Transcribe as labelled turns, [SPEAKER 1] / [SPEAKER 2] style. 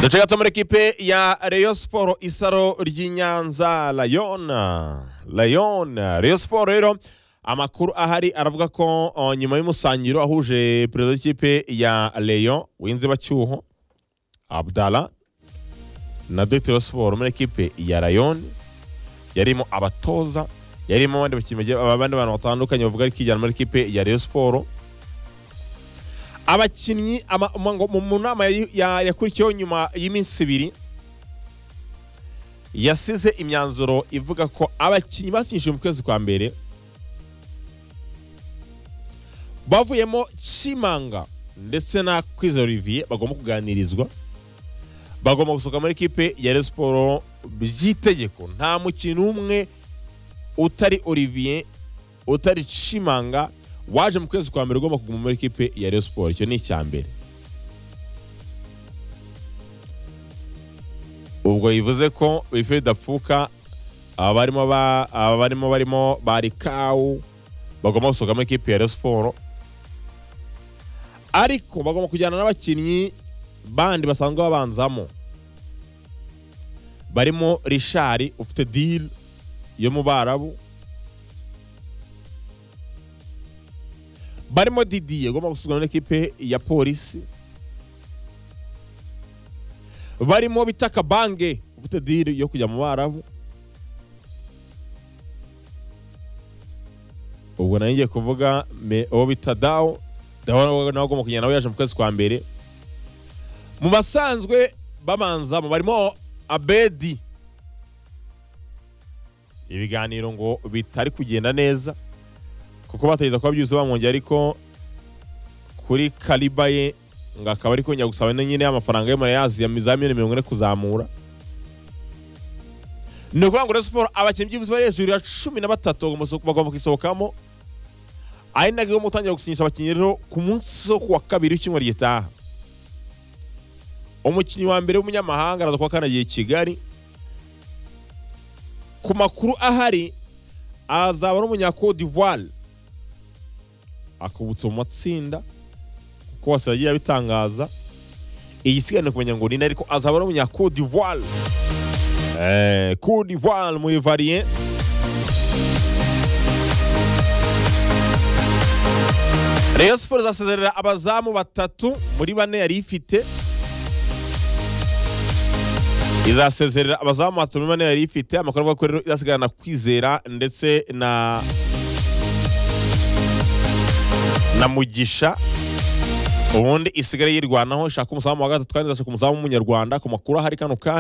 [SPEAKER 1] duce gato muri ekipe ya Rayon siporo isaro ry'i Nyanza rayona rayona Rayon siporo rero amakuru ahari aravuga ko oh, nyuma y'umusangiro ahuje perezida w'ikipe ya Rayon w'inzibacyuho Abdala na Dr siporo muri ekipe ya Rayon yarimo abatoza yarimo abandi bakinnyi bagiye- abandi bantu batandukanye bavuga ari kijyana muri ekipe ya Rayon siporo abakinnyi ama- mu- ngo- mu mu nama yayi- ya- yakurikiyeho nyuma y'iminsi ibiri yasize imyanzuro ivuga ko abakinnyi basinyishije mu kwezi kwa mbere bavuyemo kimanga ndetse na kwiza olivier bagomba kuganirizwa bagomba gusohoka muri ekipe ya Rayon siporo by'itegeko nta mukino umwe utari olivier utari Chimanga waje mu kwezi kwa mbere ugomba kuguma muri ekipe ya Rayon Sport icyo ni icya mbere ubwo bivuze ko bife dapfuka abarimo ba- abarimo barimo barikawu bagomba gusohoka muri ekipe ya Rayon Sport ariko bagomba kujyana n'abakinnyi bandi basanzwe babanzamo barimo rishari ufite diri yo mu barabu barimo didiye ugomba gusuzumwa n'ikipe ya polisi barimo bitaka bange ufite diri yo kujya mu barabu ubwo nayo ngiye kuvuga me- uwo bita dawo dawo nawe ugomba kugenda nawe yaje mu kwezi kwa mbere mu basanzwe babanzamo barimo abedi ibiganiro ngo bitari kugenda neza kuko batageza kuba byuzuye bamwongeye ariko kuri kariba ye ngo akaba ari kongera gusaba na nyine y'amafaranga y'amayazi ya za miliyoni mirongo ine kuzamura ni ukuvuga ngo Rayon Sports abakinnyi byibuze bari hejuru ya cumi na batatu bagomba guso- bagomba kuyisohokamo ari nabwo igomba gutangira gusinyisha abakinnyi rero ku munsi wo ku wa kabiri w'icyumweru gitaha umukinnyi wa mbere w'umunyamahanga araza kuba kanagiye kigali ku makuru ahari azaba ari umunyakode d'ivoire akubutse mu matsinda kuko wose yagiye abitangaza iyi siganira kumenya ngo ni nde, ariko azaba ari umunyakode d'ivoire eh, Côte d'ivoire mu ivarien Rayon Sports izasezerera abazamu batatu muri bane yari ifite izasezerera abazamu batatu muri bane yari ifite amakuru avuga ko rero izasigarana kwizera ndetse na na mugisha ubundi isigaye yirwanaho ishaka umuzamu wa gatatu kandi izashaka umuzamu w'umunyarwanda ku makuru ahari kano kanya